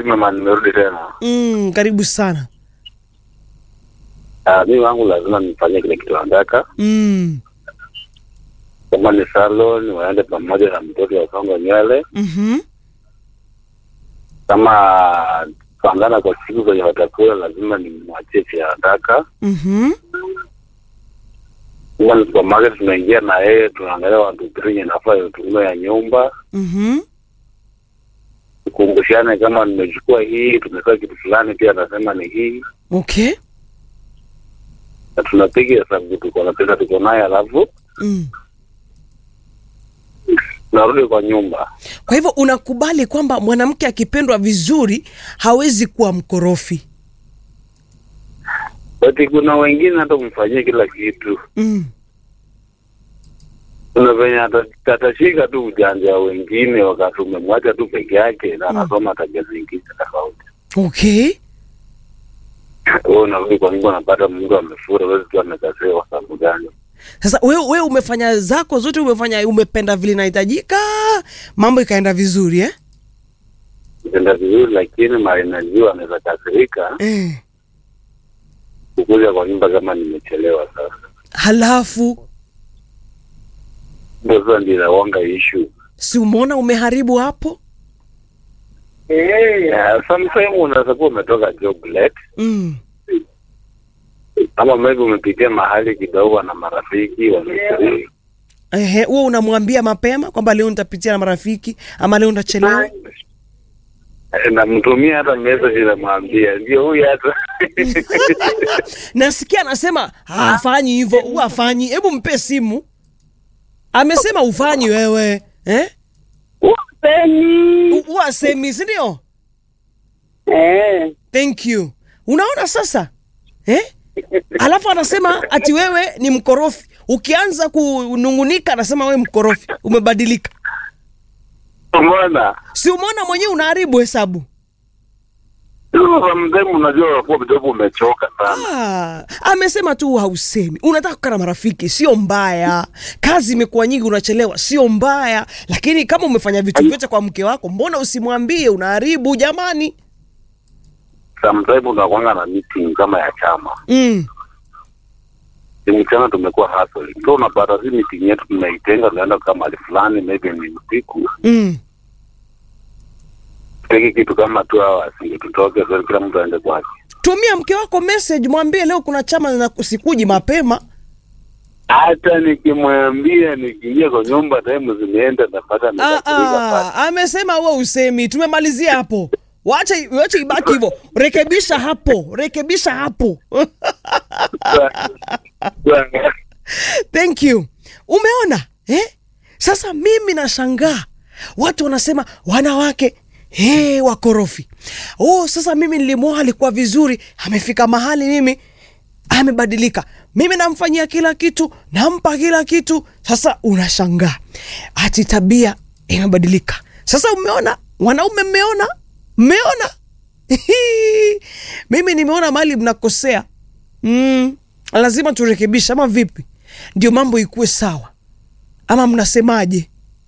lazima ma nimerudi tena. Mm, karibu sana. Ah, mimi wangu lazima nifanye kile kitu nataka. Mm. Kama ni salon, waende pamoja na mtoto wasonga nywele. Mhm. Kama pangana kwa siku zenye watakula, lazima nimwachie vile nataka. Mhm. Kama ni supermarket, tunaingia na yeye, tunaangalia watu trinye nafaa tutumie ya nyumba, Mhm. tukumbushane kama nimechukua hii, tumetoa kitu fulani, pia anasema ni hii, Okay. na tunapiga hesabu, tuko na pesa tuko naye, alafu Mm. tunarudi kwa nyumba. Kwa hivyo unakubali kwamba mwanamke akipendwa vizuri hawezi kuwa mkorofi. But kuna wengine hata umfanyie kila kitu, Mm. kuna venye ata- atashika tu ujanja wa wengine, wakati umemwacha tu peke yake na anasoma tabia zingine tofauti. Okay. Wewe unarudi kwa nyumba, unapata mtu amefura, huwezi tu amekasiwa kwa sababu gani? Sasa wewe we umefanya zako zote, umefanya umependa vile inahitajika, mambo ikaenda vizuri eh? Kitenda vizuri, lakini mara najua anaweza kasirika Eh. kukuja kwa nyumba kama nimechelewa. Sasa Halafu ndio sasa ndio inawanga issue. si umeona umeharibu hapo? Yeah, sometimes unaweza kuwa umetoka job late Mm. ama maybe umepitia mahali kidogo na marafiki wamefurika Ehe, huo unamwambia mapema kwamba leo nitapitia na marafiki ama leo nitachelewa. namtumia hata message namwambia ndio huyu hata Nasikia anasema hafanyi hivyo, huwa hafanyi. Hebu mpe simu. Amesema ufanyi wewe eh? Upeni. U- Huwa asemi, si ndio? Eh. Thank you. Unaona sasa eh? Alafu anasema ati wewe ni mkorofi. Ukianza kunungunika, anasema wewe mkorofi, umebadilika. umeona Si umeona mwenyewe unaharibu hesabu. sometimes unajua unakuwa kidogo umechoka sana Ah, amesema tu hausemi, unataka kukaa na marafiki, sio mbaya. Kazi imekuwa nyingi, unachelewa, sio mbaya. Lakini kama umefanya vitu vyote kwa mke wako, mbona usimwambie? Unaharibu jamani. sometimes unakwanga na meeting kama ya chama Mm. ni mchana tumekuwa hustling so unapata si meeting yetu tunaitenga tunaenda kama mahali fulani maybe ni usiku Mm. tupige kitu kama tu hours ndio tutoke so kila mtu aende kwake Tumia mke wako message, mwambie leo kuna chama na sikuji mapema. hata nikimwambia nikiingia kwa nyumba time zimeenda napata Ah, amekasirika ah, amesema wewe usemi. Tumemalizia hapo. Wacha wacha ibaki hivyo. Rekebisha hapo, rekebisha hapo. sana. Thank you. Umeona eh? Sasa mimi nashangaa watu wanasema wanawake hey, wakorofi. Oh, sasa mimi nilimwoa alikuwa vizuri, amefika mahali mimi amebadilika. Mimi namfanyia kila kitu, nampa kila kitu. Sasa unashangaa ati tabia imebadilika. Sasa umeona, wanaume mmeona, mmeona mimi nimeona mahali mnakosea. Mm, lazima turekebishe ama vipi? Ndio mambo ikuwe sawa, ama mnasemaje?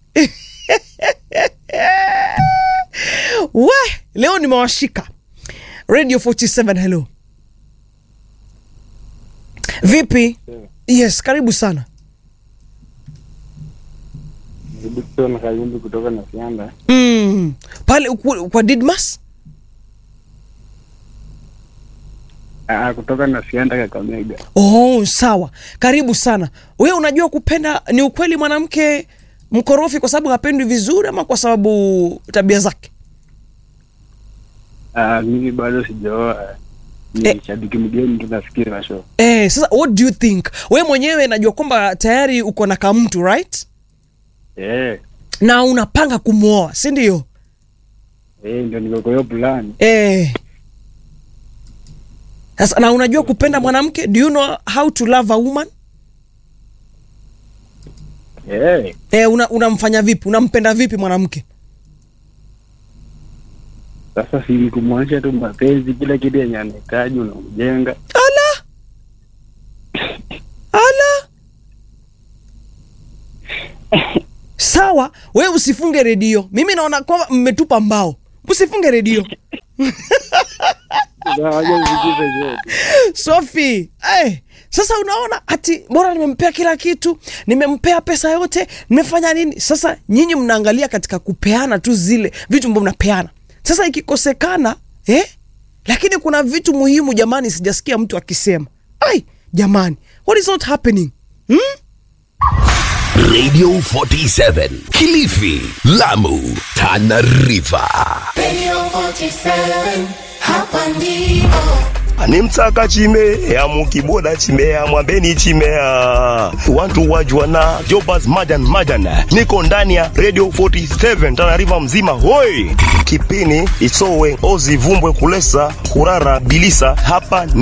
We, leo nimewashika Radio 47 hello. Vipi? Yes, karibu sana. Dickson Kayumbi kutoka na Sianda. Mm. Pale ku- kwa Didmas? Ah, kutoka na Sianda Kakamega. Oh, sawa. Karibu sana. Wewe unajua kupenda ni ukweli mwanamke mkorofi kwa sababu hapendwi vizuri ama kwa sababu tabia zake? Ah, mimi bado sijaoa. Eh. Ni shabiki mgeni tunafikiri na show. Eh, sasa what do you think? We mwenyewe najua kwamba tayari uko na kamtu right? Eh, Na unapanga kumwoa, si ndio? eh ndio niko kwa hiyo plan. Eh. Sasa na unajua kupenda mwanamke? Do you know how to love a woman? Eh, Eh, una, unamfanya vipi? Unampenda vipi mwanamke? sasa si ni kumwonyesha tu mapenzi, kila kitu yenye anahitaji unamjenga. Ala. Ala. Sawa, wewe usifunge redio. Mimi naona kwamba mmetupa mbao. Usifunge redio. Wacha nisikize zote. Sophie, hey, sasa unaona ati bora nimempea kila kitu, nimempea pesa yote, nimefanya nini? Sasa nyinyi mnaangalia katika kupeana tu zile vitu ambavyo mnapeana. Sasa ikikosekana eh? Lakini kuna vitu muhimu jamani, sijasikia mtu akisema. Ai, jamani, what is not happening? Hmm? Radio 47 Kilifi, Lamu, Tana River. Radio 47, hapa ndipo. animtsaka chimea mukiboda chimea mwambeni chimea wantu wajwana jobas majan majan niko ndani ya radio 47 tanariva mzima hoi kipini isowe ozivumbwe kulesa kurara bilisa hapa ni